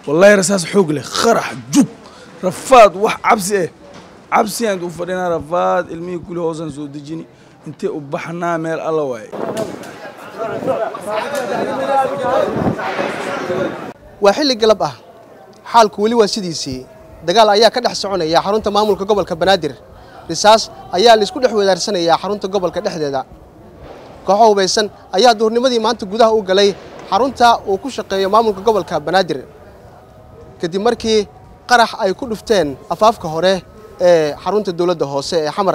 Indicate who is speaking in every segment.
Speaker 1: wallaahi rasaas xoog leh qarax jug rafaad wax cabsi eh cabsi aan u fadhinaa rafaad ilmihii kuli hoosaan soo dejini intee u baxnaa meel alla waaye
Speaker 2: waa xilli galab ah xaalku weli waa sidiisii dagaal ayaa ka dhex soconaya xarunta maamulka gobolka banaadir risaas ayaa laisku dhex wadaarsanayaa xarunta gobolka dhexdeeda kooxo hubaysan ayaa duhurnimadii maanta gudaha u galay xarunta uu ku shaqeeyo maamulka gobolka banaadir kadib markii qarax ay ku dhufteen afaafka hore ee xarunta dowladda hoose ee xamar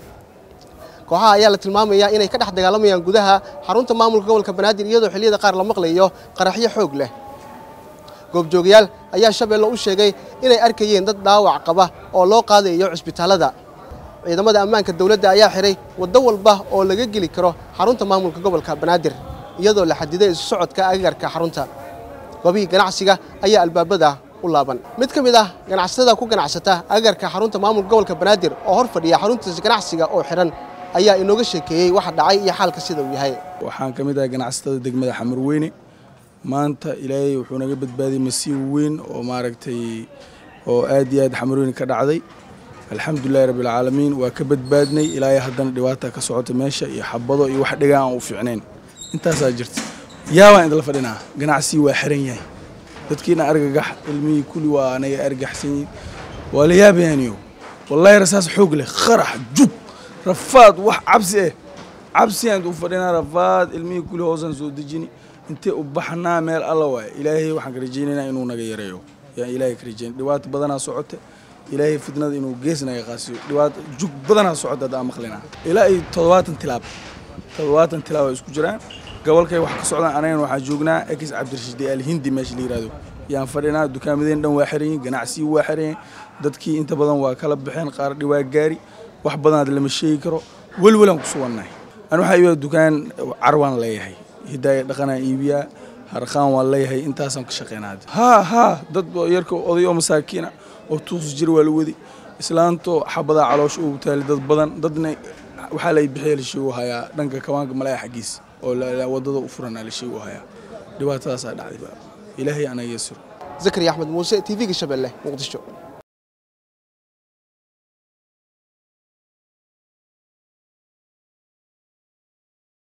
Speaker 2: kooxaha ayaa la tilmaamayaa inay ka dhex dagaalamayaan gudaha xarunta maamulka gobolka banaadir iyadoo xilliyada qaar la maqlayo qaraxyo xoog leh goobjoogayaal ayaa shabeelle u sheegay inay arkayeen dad dhaawac qaba oo loo qaadayo cisbitaallada ciidamada ammaanka dowladda ayaa xihay waddo walba oo laga geli karo xarunta maamulka gobolka banaadir iyadoo la xadiday isu socodka agagarka xarunta goobihii ganacsiga ayaa albaabada u laaban mid ka mid ah ganacsatada ku ganacsata agagarka xarunta maamulka gobolka banaadir oo hor fadhiya xaruntiisa ganacsiga oo xidhan ayaa inooga sheekeeyey waxa dhacay iyo xaalka sida uu yahay
Speaker 1: waxaan ka mid ahay ganacsatada degmada xamarweyne maanta ilaahay wuxuu naga badbaadiyey masiib weyn oo maaragtay oo aad iyo aad xamarweyne ka dhacday alxamdulilahi rabbilcaalamiin waa ka badbaadnay ilaahay haddana dhibaata ka socota meesha iyo xabado iyo wax dhigaa aan u fiicnayn intaasaa jirta yaabaan idinla fadhinaa ganacsigii waa xiran yahay dadkiina argagax ilmihii kuli waa anaga argaxsan yihin waa la yaabayaaniyo wallaahi rasaas xoog leh qarax jug rafaad wax cabsi eh cabsi aan u fadhinaa rafaad ilmihii kuli hoosaan soo dejini intee u baxnaa meel alla waaye ilaahay waxaan ka rajaynaynaa inuu naga yareeyo yaan ilaahay ka rajayn dhibaato badanaa socote ilaahay fitnada inuu gees naga qaasiyo dhibaato jug badanaa socota hadda aan maqlinaa ilaa iyo toddobaatan tilaab toddobaatan tilaab ay isku jiraan gobolkay wax ka socdaan anagana waxaan joognaa ex cabdirashiid alhindi meesha la yihahdo yaan fadhinaa dukaamadeen dhan waa xiran yihin ganacsigii waa xiran yihin dadkii inta badan waa kala baxeen qaar dhiwaa gaari wax badanaad lama sheegi karo welwelaan ku sugannahay an waxaa iibaa dukaan carwaan leeyahay hidaaya dhaqanaan iibiyaa harqaan waan leeyahay intaasaan ka shaqeynaa haa haa dad yarka oday oo masaakiina oo tuus jir waa la wadi islaantoo xabadaa caloosh ugu taali dad badan dadna waxaa la bixiya la sheegu hayaa dhanka kawaanka malaya xaggiisa oo wadada u furanaa la sheegu hayaa dhibaatadaasaa dhacday ilaahay anaga yasiro
Speaker 2: zakariya axmed muuse t v-ga shabeelle muqdisho